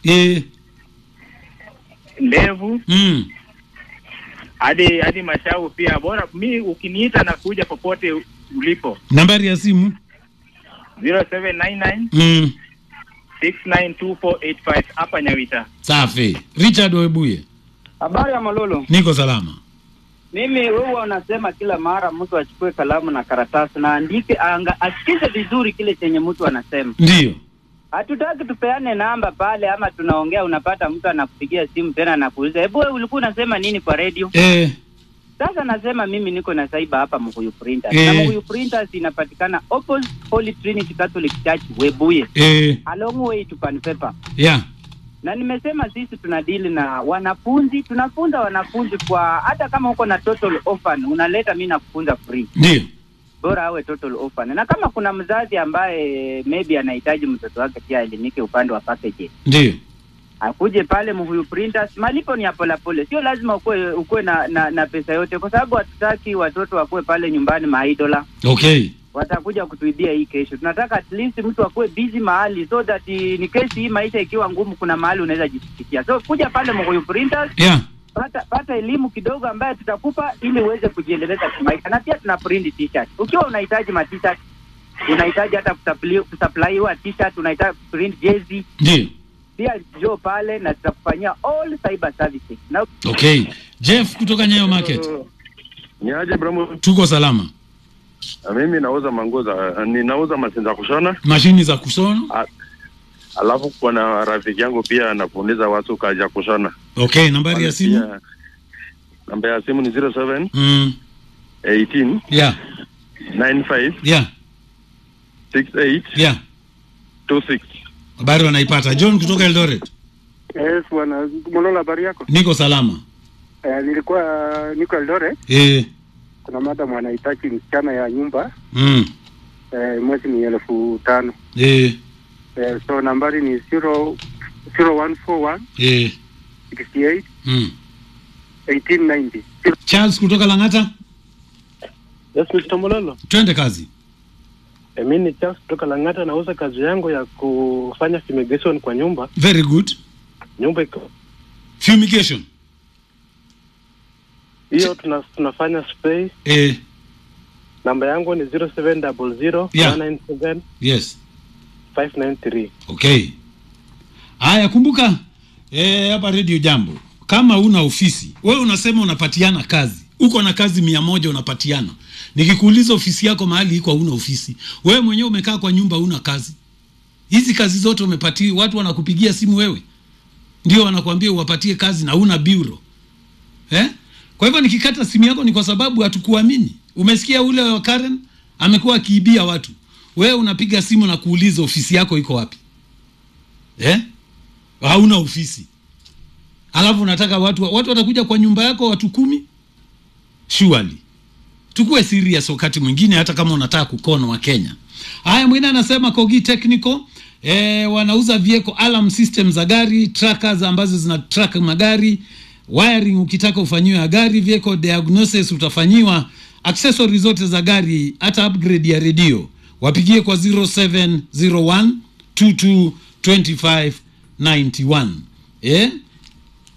eh, ndevu mm. hadi hadi mashavu pia. Bora mi ukiniita na kuja popote ulipo. nambari ya simu 0799 mm. 692485 hapa Nyawita. safi richard webuye Habari ya Malolo. niko salama Mimi wewe unasema kila mara mtu achukue kalamu na karatasi na andike, anga asikize vizuri kile chenye mtu anasema. ndiyo Hatutaki tupeane namba pale, ama tunaongea, unapata mtu anakupigia simu tena anakuuliza, hebu wewe ulikuwa unasema nini kwa radio? eh, Sasa nasema mimi niko na saiba hapa Mkuyu Printers Eh. na Mkuyu Printers inapatikana opposite Holy Trinity Catholic Church Webuye, eh, along way to Panpepa. yeah. na nimesema sisi tunadili na wanafunzi, tunafunza wanafunzi kwa hata kama uko na total orphan unaleta, mi nakufunza free, ndiyo bora awe total orphan. Na kama kuna mzazi ambaye maybe anahitaji mtoto wake pia aelimike upande wa package, ndiyo akuje pale Mhuyu Printers. Malipo ni ya polepole, sio lazima ukuwe ukuwe na, na, na pesa yote, kwa sababu hatutaki watoto wakuwe pale nyumbani maidola okay watakuja kutuibia hii kesho. Tunataka at least mtu akuwe busy mahali so that eh, ni kesi hii maisha ikiwa ngumu, kuna mahali unaweza jisikia. So kuja pale Mkuyu Printers, yeah. pata pata elimu kidogo ambayo tutakupa ili uweze kujiendeleza kimaisha, na pia tuna print t-shirt. Ukiwa unahitaji ma t-shirt, unahitaji hata kusupply- kusupply t-shirt, unahitaji print jezi, ndiyo pia njoo pale na tutakufanyia all cyber services na okay jeff kutoka nyayo market Ni aje Bramo? tuko salama Na mimi nauza manguo za ninauza mashine za kushona, mashini za kusona alafu kuna rafiki yangu pia anafundisha watu kazi ya kushona. okay nambari ya simu Pia, Namba ya simu ni 07 mm. 18 yeah. 95 yeah. 68 yeah. 26. habari wanaipata john kutoka eldoret Yes, bwana Molola, habari yako? niko salama Eh, nilikuwa niko Eldoret. eh. Kuna madam anahitaji msichana ya nyumba mm. eh, mwezi ni elfu tano eh. eh, so nambari ni zero zero one four one eh. sixty eight mm. eighteen ninety. charles kutoka langata Yes, Mr. Mololo. twende kazi E, mi ni Charles kutoka Lang'ata, nauza kazi yangu ya kufanya fumigation kwa nyumba. very good Nyumba iko fumigation hiyo, tuna, tunafanya spray. eh. Namba yangu ni 0700 Yeah. 197 yes 593. okay haya kumbuka eh, hapa redio jambo kama una ofisi wewe unasema unapatiana kazi uko na kazi mia moja unapatiana nikikuuliza ofisi yako mahali iko hauna ofisi wewe mwenyewe umekaa kwa nyumba una kazi hizi kazi zote umepatia watu wanakupigia simu wewe ndio wanakuambia uwapatie kazi na una bureau eh? kwa hivyo nikikata simu yako ni kwa sababu hatukuamini umesikia ule wa Karen amekuwa akiibia watu wewe unapiga simu na kuuliza ofisi yako iko wapi eh? hauna ofisi alafu unataka watu watu watakuja kwa nyumba yako watu kumi surely tukuwe serious wakati mwingine hata kama unataka kukona wa Kenya haya mwingine anasema Kogi Technical e, wanauza vehicle alarm system za gari trackers ambazo zina track magari wiring ukitaka ufanyiwe ya gari vehicle diagnosis utafanyiwa accessories zote za gari hata upgrade ya redio wapigie kwa 0701 22 25 91 eh